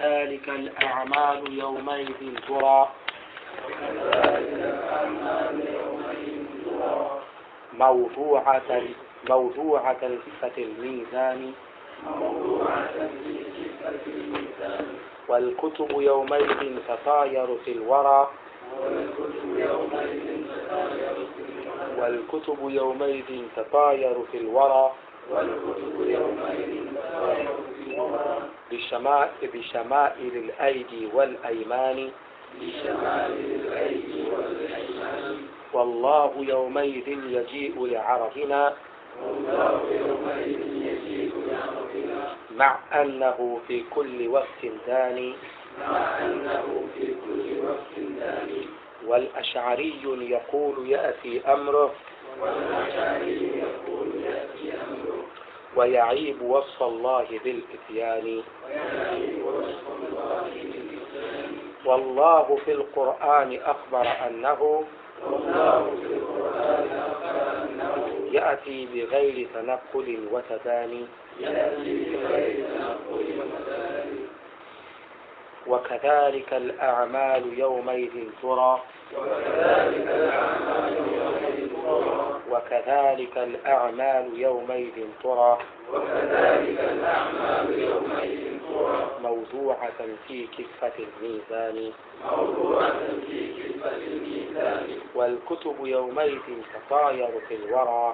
وكذلك الأعمال يومئذ ترى موضوعة موضوعة كفة الميزان والكتب يومئذ تطاير في الورى والكتب يومئذ تطاير في الورى بشمائل, بشمائل الأيدي والأيمان والله يومئذ يجيء لعرضنا مع أنه في كل وقت داني والأشعري يقول يأتي أمره ويعيب وصف الله بالإتيان والله في القرآن أخبر أنه يأتي بغير تنقل وتداني وكذلك الأعمال يومئذ ترى وكذلك الأعمال يومئذ ترى موضوعة في كفة الميزان والكتب يومئذ تطاير في الورى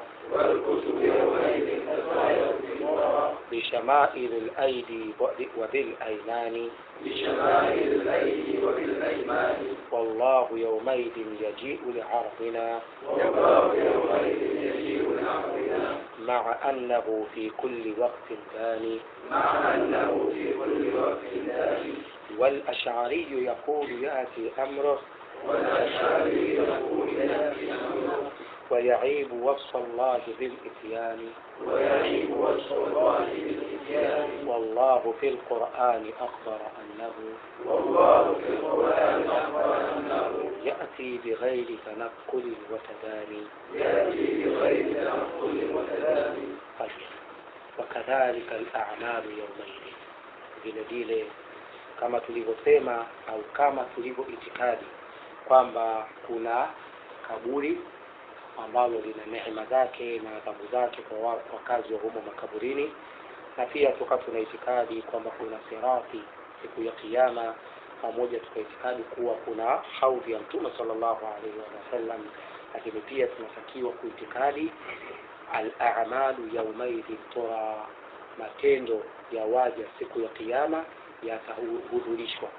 بشمائل الأيدي وبالأيمان والله يومئذ يجيء لعرضنا مع أنه في كل وقت ثاني والأشعري يقول يأتي أمره ويعيب وصف الله بالإتيان والله في القرآن أخبر أنه يأتي بغير تنقل وتداني طيب وكذلك الأعمال يومئذ vile vile kama tulivyosema au kama tulivyo itikadi kwamba kuna kaburi ambalo lina neema zake na adhabu zake kwa wakazi wa humo makaburini na pia tuka tuna itikadi kwamba kuna sirati siku ya kiyama pamoja tukaitikadi kuwa kuna haudhi ya mtume sallallahu alaihi wasallam lakini pia tunatakiwa kuitikadi al-a'malu yaumaidhin tura matendo ya waja siku ya kiyama yatahudhurishwa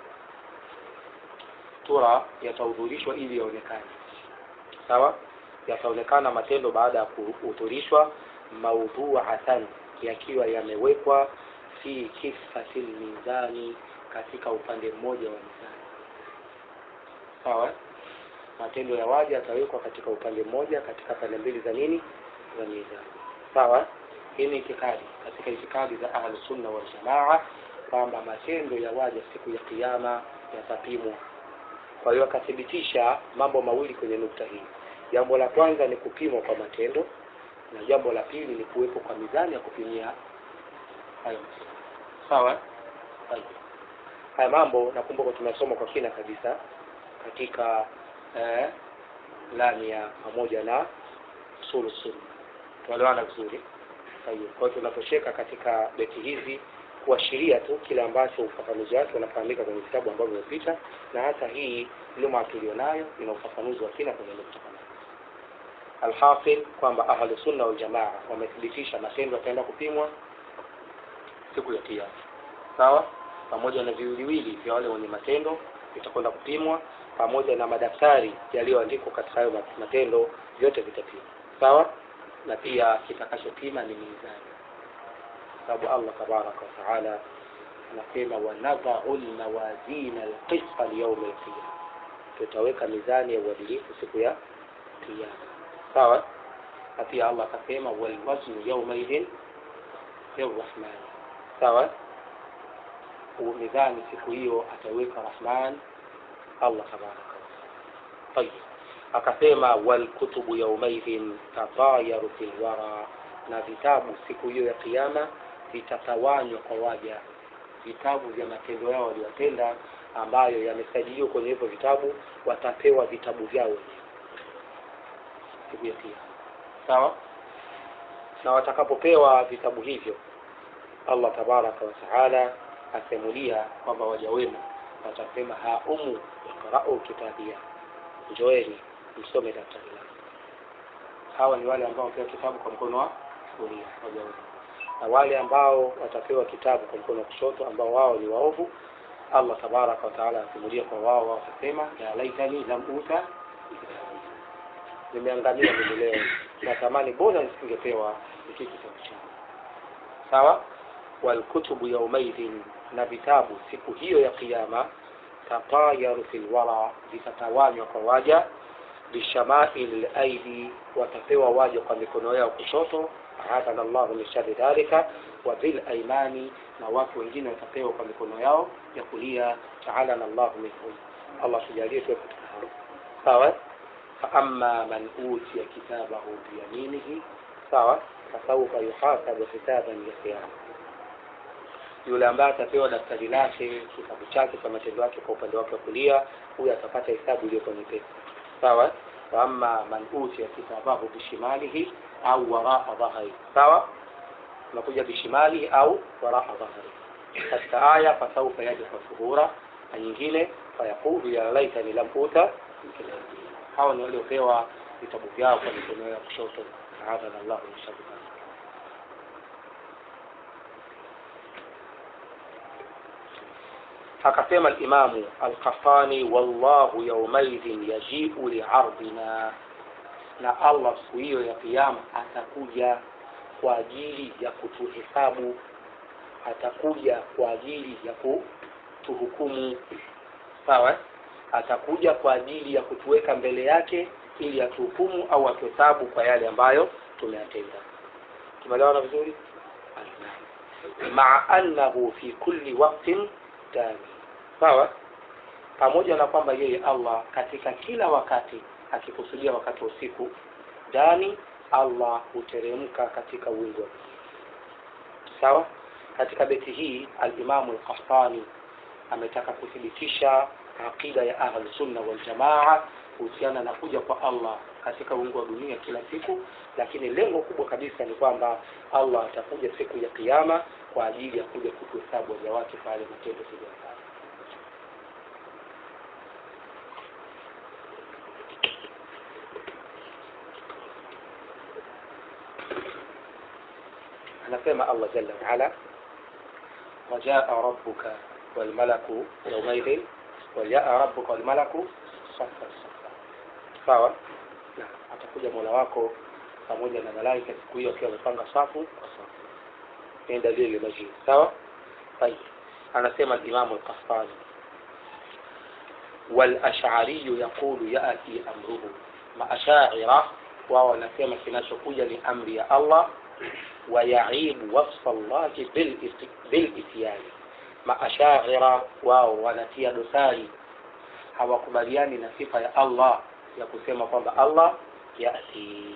tura yatahudhurishwa ili yaonekane sawa yataonekana matendo baada ya kuhudhurishwa maudhuatan yakiwa yamewekwa fi kifati mizani katika upande mmoja wa mizani sawa matendo ya waja yatawekwa katika upande mmoja katika pande mbili za nini za mizani sawa hii ni itikadi katika itikadi za ahlusunna waljamaa kwamba matendo ya waja siku ya kiyama yatapimwa kwa hiyo akathibitisha mambo mawili kwenye nukta hii jambo la kwanza ni kupimwa kwa matendo na jambo la pili ni kuwepo kwa mizani ya kupimia hayo sawa haya mambo nakumbuka tumesoma kwa kina kabisa katika eh, lamia pamoja na sulu sunna tuelewana vizuri kwa hiyo tunaposheka katika beti hizi kuashiria tu kile ambacho ufafanuzi wake unafahamika kwenye vitabu ambavyo vimepita na hata hii luma tulionayo ina ufafanuzi wa kina kwenye nukta kama alhasil kwamba ahlu sunna wal jamaa wamethibitisha matendo yataenda kupimwa siku ya kiyama sawa pamoja na viwiliwili vya wale wenye matendo vitakwenda kupimwa pamoja na madaftari yaliyoandikwa katika hayo matendo vyote vitapimwa sawa na pia kitakachopima ni mizani sababu Allah tabaraka wa taala anasema wanadhau lmawazina alqista liyaumi alqiyama tutaweka mizani ya uadilifu siku ya kiyama sawa na pia Allah akasema walwaznu yaumaidhin lirrahmani sawa mizani siku hiyo ataweka rahman Allah tabaraka wa taala tayib akasema walkutubu yaumaidhin tatayaru fil wara na vitabu siku hiyo ya kiyama vitatawanywa kwa waja vitabu vya matendo yao waliyotenda ambayo yamesajiliwa kwenye hivyo vitabu watapewa vitabu vyao wenyewe siku ya kiyama sawa na watakapopewa vitabu hivyo allah tabaraka wataala asemulia kwamba waja wema watasema haumu iqrau kitabia njoeni msome daftari langu hawa ni wale ambao wapewa kitabu kwa mkono wa kulia waja wema na wale ambao watapewa kitabu kwa mkono wa kushoto ambao wao ni waovu allah tabaraka wataala asimulia kwa wao wao watasema ya laitani lam uta nimeangamia mimi leo natamani bora nisingepewa hiki kitabu changu sawa walkutubu yaumaidhin na vitabu siku hiyo ya kiyama tatayaru fi lwara vitatawanywa kwa waja bishamail laidi watapewa waja kwa mikono yao kushoto ahadana llahu min shari dhalika wa bilaimani na watu wengine watapewa kwa mikono yao ya kulia taalana llahu minhum allah tujalie tuwe katika hao sawa faama man utiya kitabahu biyaminihi sawa fasaufa yuhasabu hisaban yasira yule ambaye atapewa daftari lake kitabu chake cha matendo yake kwa upande wake wa kulia huyo atapata hesabu iliyokuwa nyepesi sawa waama man utiya kitabahu bishimalihi au waraa dhahri sawa unakuja bishimalihi au waraa dhahri katika aya fasaufa yadfa suhura na nyingine fayaqulu ya laitani lam uta hawa ni waliopewa vitabu vyao kwa mikono ya kushoto aadhana llahu min sharri dhalik akasema alimamu alkafani wallahu yaumaidhin yajiu liardina na allah siku hiyo ya kiama atakuja kwa ajili ya kutuhesabu atakuja kwa ajili ya kutuhukumu sawa atakuja kwa ajili ya kutuweka mbele yake ili atuhukumu au atuhesabu kwa yale ambayo tumeyatenda tumeelewana vizuri maa annahu fi kulli waktin dani sawa pamoja na kwamba yeye allah katika kila wakati akikusudia wakati wa usiku dani allah huteremka katika wingu wa sawa katika beti hii alimamu lkahtani ametaka kuthibitisha aqida ya ahlusunna waljamaa kuhusiana na kuja kwa allah katika wingu wa dunia kila siku lakini lengo kubwa kabisa ni kwamba allah atakuja siku ya kiama kwa ajili ya kuja kutuhesabu waja wake pale matendo tuliyofanya anasema allah jalla waala wajaa rabbuka walmalaku yaumaidhin wajaa rabbuka walmalaku safa safa sawa na atakuja mola wako pamoja na malaika siku hiyo akiwa amepanga safu kwa safu ni dalili majini sawa طيب anasema alimamu alkafani والأشعري يقول يأتي أمره maashaira wao wanasema kinachokuja ni amri ya allah wayaibu wasfa llahi bilityani maashaira wao wanatia dosari hawakubaliani na sifa ya allah ya kusema kwamba allah yati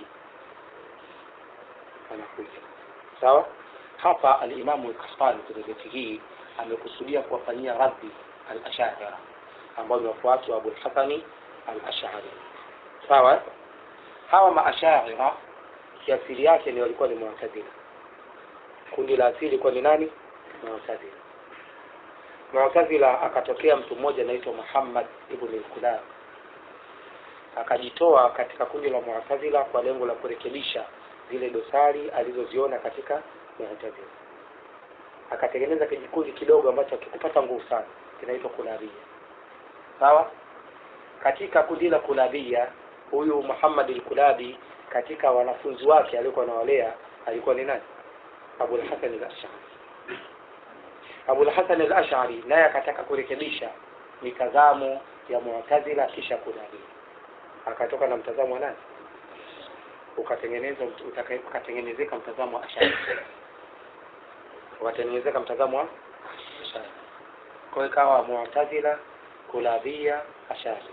anakuja sawa hapa alimamu lkasani kwenye beti hii amekusudia kuwafanyia raddi alashaira ambao ni wafuasi wa abulhasani alashari sawa hawa maashaira kiasili yake ni walikuwa ni mu'tazila kundi la asili kwa ni nani mu'tazila mu'tazila akatokea mtu mmoja anaitwa Muhammad ibn al-Kulab akajitoa katika kundi la mu'tazila kwa lengo la kurekebisha zile dosari alizoziona katika mu'tazila akatengeneza kijikundi kidogo ambacho kikupata nguvu sana kinaitwa kulabia sawa katika kundi la kulabia huyu Muhammad al-Kulabi katika wanafunzi wake aliokuwa anawalea alikuwa ni nani Abu al-Hasan al-Ash'ari Abu al-Hasan al-Ash'ari naye akataka kurekebisha mitazamo ya Mu'tazila kisha Kulabi akatoka na mtazamo wa nani ukatengenezwa ukatengenezeka mtazamo wa Ash'ari ukatengenezeka mtazamo wa Ash'ari kwa hiyo ikawa Mu'tazila Kulabia Ash'ari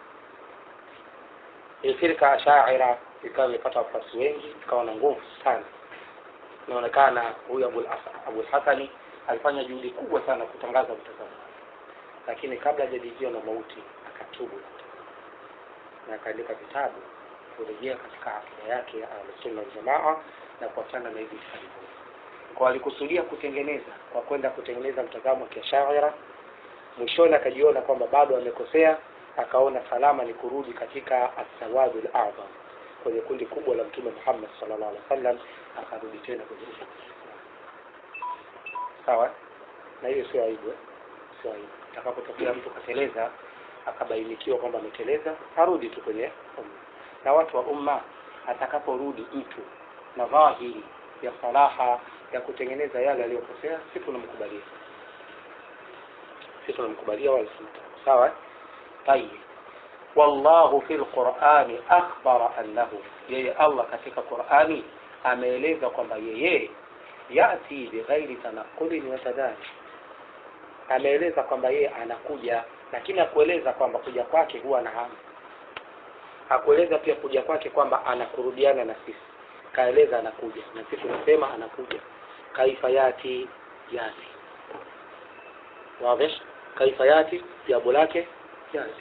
firika ashaira ikawa imepata wafuasi wengi ikawa na nguvu sana inaonekana huyu abul hasani alifanya juhudi kubwa sana kutangaza mtazamo wake lakini kabla hajadikiwa na mauti akatubu na akaandika vitabu kurejea katika akida yake ya ahlusunna waljamaa na kuachana na hivi itikadi kwa alikusudia kutengeneza kwa kwenda kutengeneza mtazamo wa kiashaira mwishoni akajiona kwamba bado amekosea akaona salama ni kurudi katika assawadu ladham kwenye kundi kubwa la mtume muhammad sallallahu alaihi wasallam akarudi tena kwenye umma sawa na hiyo sio aibu eh? sio aibu atakapotokea mtu kateleza akabainikiwa kwamba ameteleza arudi tu kwenye umma na watu wa umma atakaporudi mtu na dhahiri ya salaha ya kutengeneza yale aliyokosea si tunamkubalia si tunamkubalia wala simtaka sawa tayib wallahu fi lqurani akhbara annahu yeye allah katika qurani ameeleza kwamba yeye yati bighairi tanaqulin wa tadani ameeleza kwamba yeye anakuja lakini hakueleza kwamba kuja kwake huwa na hamu hakueleza pia kuja kwake kwamba anakurudiana na sisi kaeleza anakuja na sisi tunasema anakuja kaifa yati yati wazi kaifa yati jambo lake yati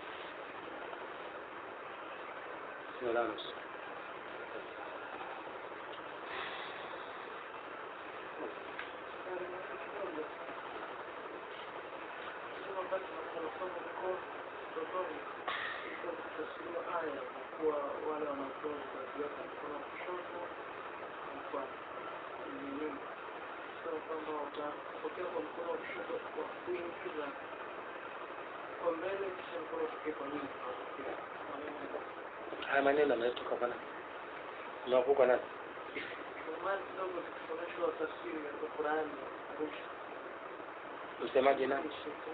haya maneno ametoka kwa nani umewakuka nani msemaji nani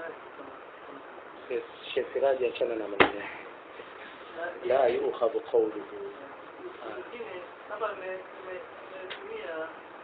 Sheikh Siraji achana na maneno yake la yukhadhu qawluhu hapa nimetumia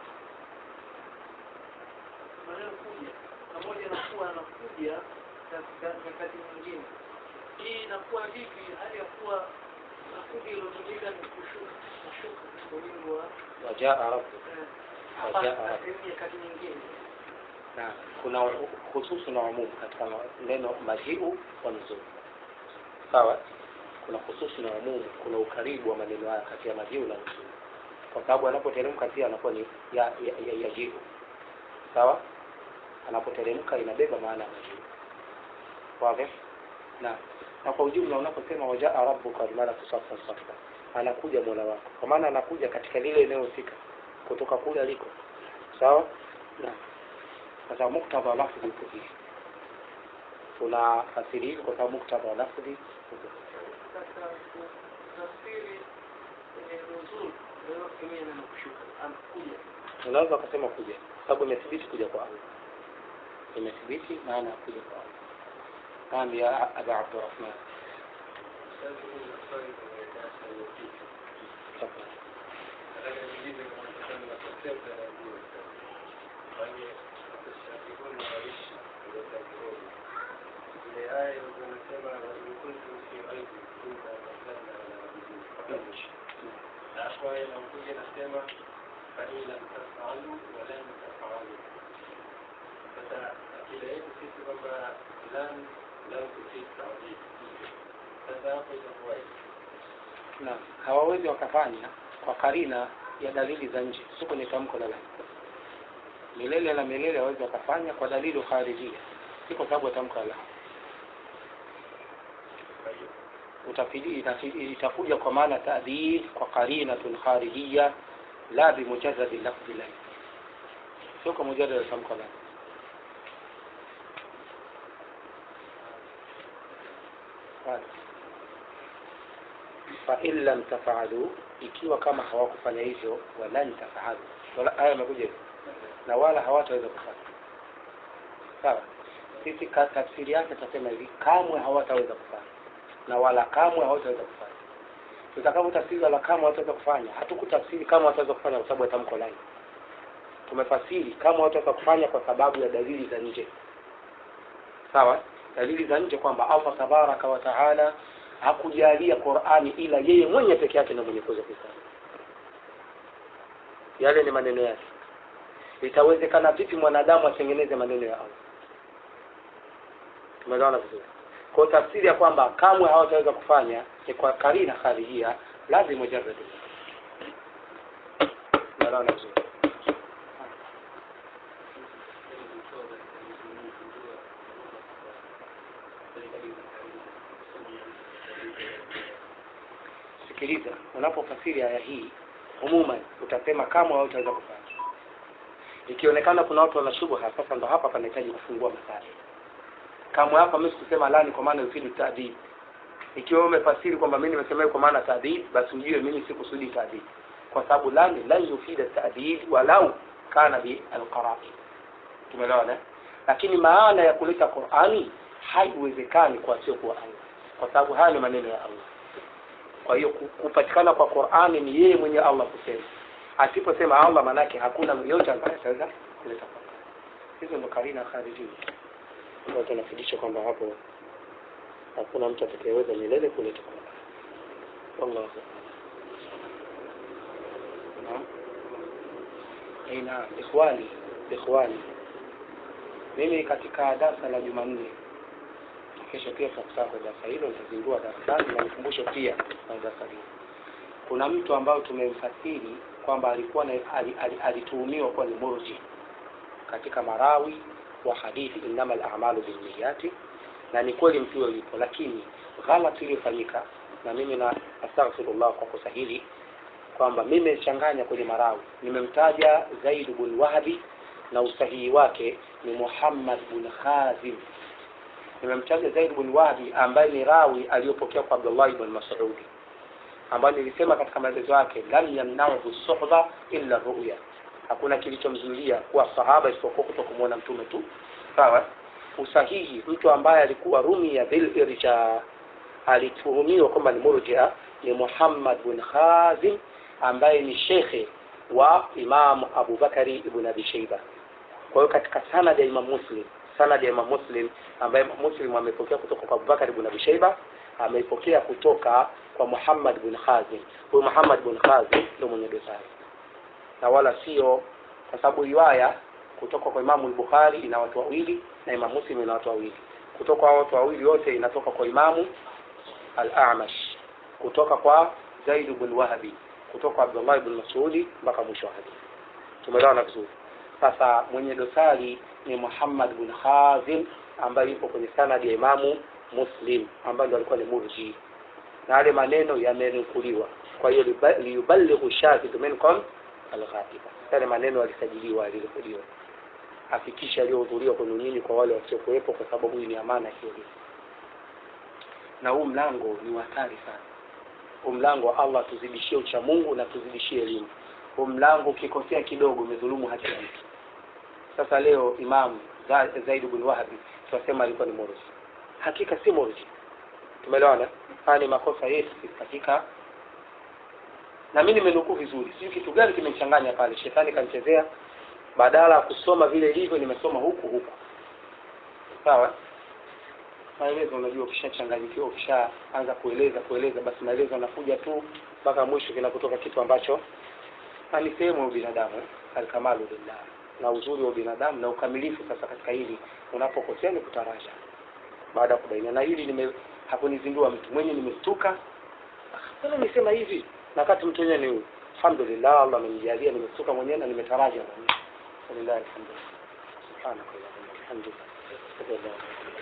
maneno kuja pamoja na kuwa anakuja katika nyakati nyingine hii inakuwa vipi hali ya kuwa nakuja iliyotumika ni kushuka kushuka kwa wingi wa wajaa rabbuka hapa Wajaa. katika nyakati nyingine na kuna hususu na umumu katika neno majiu wa nuzul sawa kuna hususu na umumu kuna ukaribu wa maneno haya kati ya majiu na nuzul kwa sababu anapoteremka pia anakuwa ni ya, ya, ya, ya jiu sawa anapoteremka inabeba maana ya majiu wazi na na kwa ujumla unaposema wajaa rabbuka bimaana kusafa safa anakuja mola wako kwa maana anakuja katika lile eneo husika kutoka kule aliko sawa na sasa muktadha wa lafdhi uko hivi tunafasiri hivi kwa sababu muktadha wa lafdhi uko hivi. katika tafsiri kwenye nuzul unaweza kutumia neno kushuka anakuja unaweza ukasema kuja kwa sababu imethibiti kuja kwa Allah imethibiti maana ya kuja kwa Allah naam ya aba abdurrahman tafadhali Alafu inakuja nasema fain lam tafalu walan tafalu. Sasa akida yetu sisi kwamba lan lam tufid taadil. Sasa hapo itakuwaje? na hawawezi wakafanya kwa karina ya dalili za nje sio kwenye tamko la la milele na milele hawawezi wakafanya kwa dalili kharijia si kwa sababu ya tamko la la utafidi itafidi- itakuja kwa maana taadil kwa qarinatun kharijia la bimujarradi lafzi la sio kwa mujarrad ya tamko la Haya. fa in lam tafalu ikiwa kama hawakufanya hivyo walan tafalu wala haya yamekuja hivyo na wala hawataweza kufanya sawa sisi ka- tafsiri yake tutasema hivi kamwe hawataweza kufanya na wala kamwe hawataweza kufanya tutakapo tafsiri wala kamwe hawataweza kufanya hatukutafsiri kama wataweza kufanya kwa sababu ya tamko lai tumefasiri kama wataweza kufanya kwa sababu ya dalili za nje sawa dalili za nje kwamba allah tabaraka wa taala hakujalia qurani ila yeye mwenye peke yake na mwenye kuweza kuifanya yale ni maneno yake itawezekana vipi mwanadamu atengeneze maneno ya allah tumeelewana vizuri kwa tafsiri ya kwamba kamwe hawataweza kufanya ni kwa karina kharijia lazima mujarrad tumeelewana vizuri sikiliza unapofasiri aya hii umuman utasema kama hawataweza kufanya ikionekana kuna watu wana shubha sasa ndo hapa panahitaji kufungua masali kamwe hapa mimi sikusema lani kwa maana yufidu taadib ikiwa umefasiri kwamba mimi nimesema kwa maana taadib basi ujue mimi sikusudi taadib kwa sababu lani lan yufida taadib walau kana bi alqara'i tumeelewana lakini maana ya kuleta Qur'ani haiwezekani kwa sio kwa Allah kwa sababu haya ni maneno ya Allah kwa hiyo kupatikana kwa Qur'ani ni yeye mwenye Allah kusema asiposema Allah manake hakuna yote ambaye ataweza kuleta Qur'ani hizo ndo karina kharijia kwa tunafundisha kwamba hapo hakuna mtu atakayeweza milele kuleta Qur'ani wallahu naam ina ikhwani ikhwani mimi katika darasa la Jumanne kesho pia tutakutaa kwa darasa hilo nitazindua darasani na nikumbushe pia na darasa hilo kuna mtu ambao tumemfasiri kwamba alikuwa alituhumiwa kuwa ni murji katika marawi wa hadithi innama al-a'malu binniyati na ni kweli mtu huyo yupo lakini ghalati iliyofanyika na mimi na astaghfirullah kwa kosa hili kwamba mimi nimechanganya kwenye marawi nimemtaja Zaid bin Wahabi na usahihi wake ni Muhammad bin Khazim nimemtaja Zaid bin Wahabi ambaye ni rawi aliyopokea kwa Abdullah ibn Mas'ud ambaye nilisema katika maelezo yake lam yamna'u suhba illa ru'ya hakuna kilichomzuilia kuwa sahaba isipokuwa kutokumwona mtume tu sawa usahihi mtu ambaye alikuwa rumi ya bil irja alituhumiwa kwamba ni murjia ni Muhammad bin Khazim ambaye ni shekhe wa Imam Abu Bakari ibn Abi Shayba kwa hiyo katika sanad ya Imam Muslim sanad ya Imam Muslim ambaye Imam Muslim amepokea kutoka kwa Abu Bakari ibn Abi Shayba ameipokea kutoka kwa Muhammad bin Khazim huyu Muhammad bin Khazim ndio mwenye dosari na wala sio kwa sababu riwaya kutoka kwa Imamu Bukhari ina watu wawili na Imam Muslim ina watu wawili kutoka kwa watu wawili wote inatoka kwa Imamu Al-A'mash kutoka kwa Zaid bin Wahabi kutoka kwa Abdullah ibn Mas'udi mpaka mwisho wa hadithi tumeelewana vizuri sasa mwenye dosari ni Muhammad bin Khazim ambaye yupo kwenye sanadi ya Imamu Muslim ambaye ndo alikuwa ni murji na yale maneno yamenukuliwa kwa hiyo liyuballighu shahidu minkum alghaiba yale maneno yalisajiliwa yalirekodiwa afikisha aliyohudhuria kwenu nyinyi kwa wale wasiokuwepo kwa sababu hii ni amana hiyo na huu mlango ni hatari sana huu mlango wa Allah tuzidishie ucha Mungu na tuzidishie elimu huu mlango ukikosea kidogo umedhulumu haki ya mtu sasa leo Imam Zaid bin Wahabi tunasema alikuwa ni murji hakika si murji tumeelewana haya ni makosa yetu katika na mimi nimenukuu vizuri sijui kitu gani kimechanganya pale shetani kanichezea badala ya kusoma vile ilivyo nimesoma huku huku sawa maelezo unajua ukishachanganyikiwa ukishaanza kueleza kueleza basi maelezo yanakuja tu mpaka mwisho kinakutoka kitu ambacho na ni sehemu ya binadamu alkamalu lillah na uzuri wa binadamu na ukamilifu sasa katika hili unapokosea ni kutaraja baada ya kubaina na hili nime hakunizindua mtu mwenye nimestuka mbona nisema hivi na wakati mtu mwenyewe ni alhamdulillah Allah amenijalia nimestuka mwenyewe na nimetaraja mwenyewe alhamdulillah subhanaka wa bihamdika